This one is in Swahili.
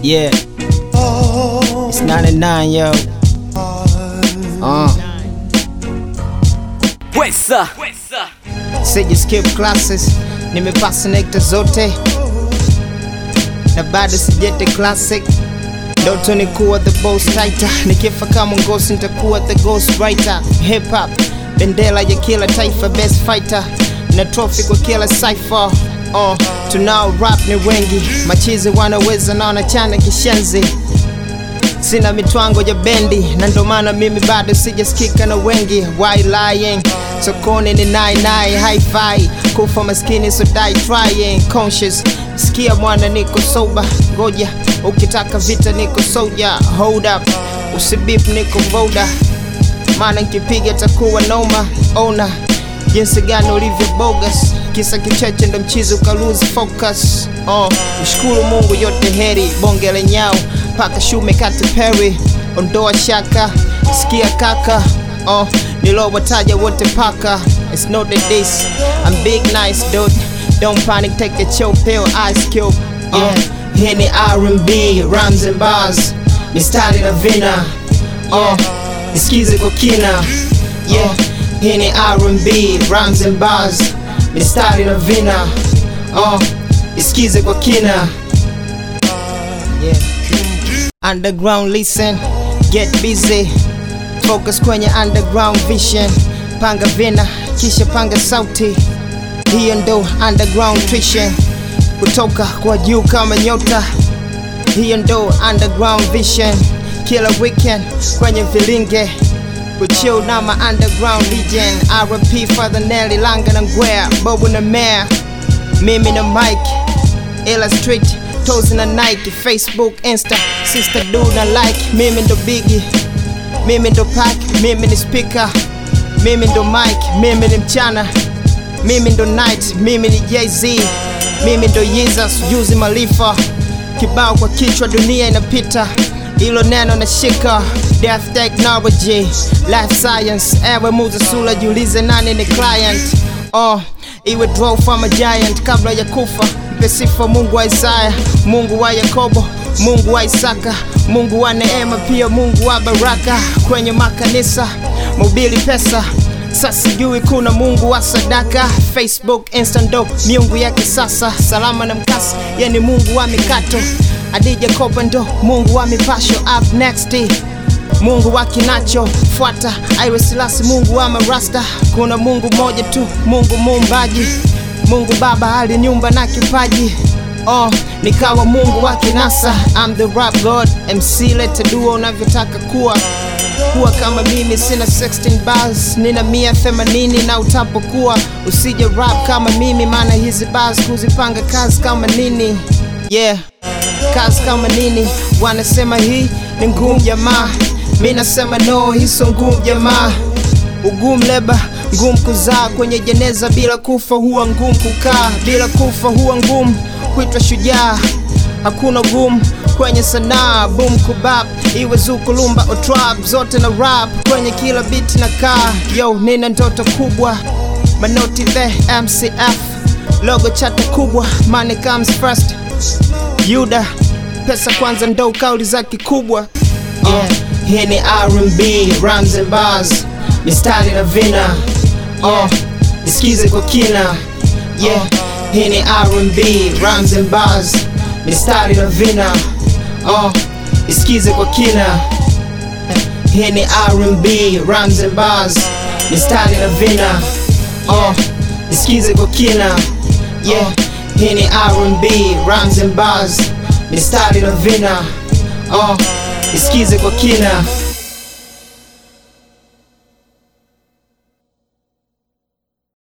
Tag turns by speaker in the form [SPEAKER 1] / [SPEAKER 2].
[SPEAKER 1] Yeah. It's 99, yo. Uh.
[SPEAKER 2] Wesa
[SPEAKER 1] Sija skip classes, nimepasa nekta zote na bado sijete classic. Ndoto ni kuwa the boss tighter, nikifa kama ngosi nitakuwa the ghost writer. Hip hop bendera ya kila taifa, best fighter na trophy kwa kila cipher. Uh, tunao rap ni wengi, machizi wanaweza na wanachana kishenzi sina mitwango ya bendi na ndo maana mimi bado sijasikika na wengi why lying sokoni ni nai nai hi-fi kufa maskini so die trying conscious sikia mwana niko soba ngoja ukitaka vita niko soja hold up usibip niko voda maana nkipiga takuwa noma ona jinsi gani ulivyo bogus kisa kicheche ndo mchizi uka lose focus oh, mshukuru mungu yote heri bonge la nyao paka shume kati peri ondoa shaka sikia kaka oh, nilowataja wote paka it's not the this I'm big nice dude don't panic take a chill pill ice cube yeah. hii ni R&B rhymes and bars mistari na vina oh, nisikize kwa kina yeah. hii ni R&B rhymes and bars mistari na vina oh, nisikize kwa kina yeah. Underground listen, get busy Focus kwenye underground vision Panga vina, kisha panga sauti Hiyo ndo underground tuition Kutoka kwa juu kama nyota Hiyo ndo underground vision Kila weekend kwenye vilinge Kuchill na ma underground legend RP Father Nelly Langa na Ngwea Bobu na Mare Mimi na Mike ila street tozi na nike facebook insta sister do na like mimi ndo bigi mimi ndo pack mimi ni speaker mimi ndo mike mimi ni mchana mimi ndo night mimi ni jz mimi ndo jesus juzi malifa kibao kwa kichwa dunia inapita ilo neno na shika death technology life science ewe muza sula jiulize nani ni client oh, iwe draw from a giant kabla ya kufa mpe sifa mungu wa isaya mungu wa yakobo mungu wa isaka mungu wa neema pia mungu wa baraka kwenye makanisa mobili pesa sasa sijui kuna mungu wa sadaka facebook instando miungu ya kisasa salama na mkasa yani mungu wa mikato adija kopa ndo mungu wa mipasho up next mungu wa kinacho fuata aiwe silasi mungu wa marasta kuna mungu moja tu mungu muumbaji mungu baba ali nyumba na kipaji oh, nikawa mungu wa kinasa I'm the rap god mc lete dua unavyotaka kuwa kuwa kama mimi sina 16 bars nina mia themanini na utapokuwa usije rap kama mimi maana hizi bars kuzipanga kazi kama nini yeah kazi kama nini wanasema hii ni ngumu jamaa mi nasema no hii sio ngumu jamaa ugumu leba ngumu kuzaa kwenye jeneza bila kufa huwa ngumu kukaa bila kufa huwa ngumu kuitwa shujaa hakuna gumu kwenye sanaa boom kubap iwe zukulumba o trap zote na rap kwenye kila beat na kaa yo nina ndoto kubwa manoti the mcf logo chata kubwa money comes first yuda pesa kwanza ndo kauli za kikubwa yeah. hii ni R&B rhymes and bars mistari na vina oh, nisikize kwa kina yeah. hii ni R&B rhymes and bars mistari na vina oh, nisikize kwa kina hii ni R&B rhymes and bars mistari na vina oh, nisikize kwa kina yeah. hii ni R&B rhymes and bars mistari na vina oh, nisikize kwa kina